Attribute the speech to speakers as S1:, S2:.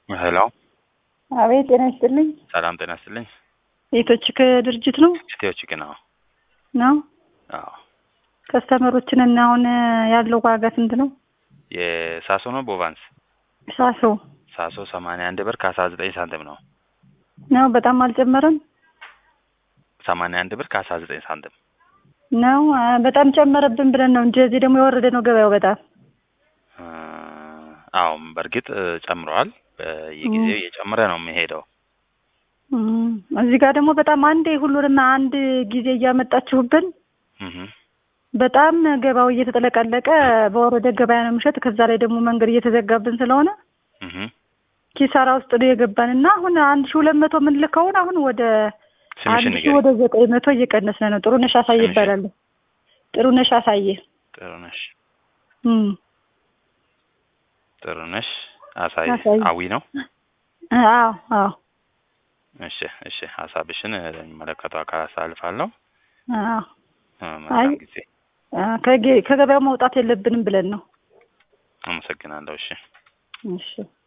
S1: ሄሎ
S2: አቤት ጤና ይስጥልኝ።
S1: ሰላም ጤና ይስጥልኝ።
S2: ቤቶች ከድርጅት ነው
S1: ስቴዎች ግን አዎ
S2: ነው
S1: አዎ
S2: ከስተመሮችን እና አሁን ያለው ዋጋ ስንት ነው?
S1: የሳሶ ነው ቦቫንስ
S2: ሳሶ
S1: ሳሶ ሰማንያ አንድ ብር ከአስራ ዘጠኝ ሳንቲም ነው።
S2: ነው በጣም አልጨመረም
S1: ሰማንያ አንድ ብር ከአስራ ዘጠኝ ሳንቲም
S2: ነው አ፣ በጣም ጨመረብን ብለን ነው እንጂ እዚህ ደግሞ የወረደ ነው ገበያው በጣም
S1: እ፣ አዎም በእርግጥ እ፣ ጨምረዋል። በየጊዜው እየጨመረ ነው የሚሄደው።
S2: እም፣ እዚህ ጋር ደግሞ በጣም አንዴ ሁሉንም አንድ ጊዜ እያመጣችሁብን
S1: እህ
S2: በጣም ገባው እየተጠለቀለቀ በወረደ ገበያ ነው የምሸጥ። ከዛ ላይ ደግሞ መንገድ እየተዘጋብን ስለሆነ
S1: እህ
S2: ኪሳራ ውስጥ ነው የገባን እና አሁን አንድ ሺ ሁለት መቶ የምንልከውን አሁን ወደ
S1: ስምሽን
S2: አንድ ሺ
S1: ንገሪኝ።
S2: ወደ ዘጠኝ መቶ እየቀነስን ነው። ጥሩነሽ አሳየ
S1: ስምሽን?
S2: ይባላል። ጥሩነሽ አሳየ።
S1: ጥሩነሽ
S2: እም
S1: ጥሩነሽ አሳይ
S2: አሳይ።
S1: አዊ ነው።
S2: አዎ አዎ
S1: እሺ እሺ፣ ሀሳብሽን ለሚመለከተው አካል አሳልፋለሁ።
S2: አዎ
S1: እ፣
S2: አይ
S1: መልካም ጊዜ።
S2: አ፣ ከጌ- ከገበያው መውጣት የለብንም ብለን ነው።
S1: አመሰግናለሁ። እሺ
S2: እሺ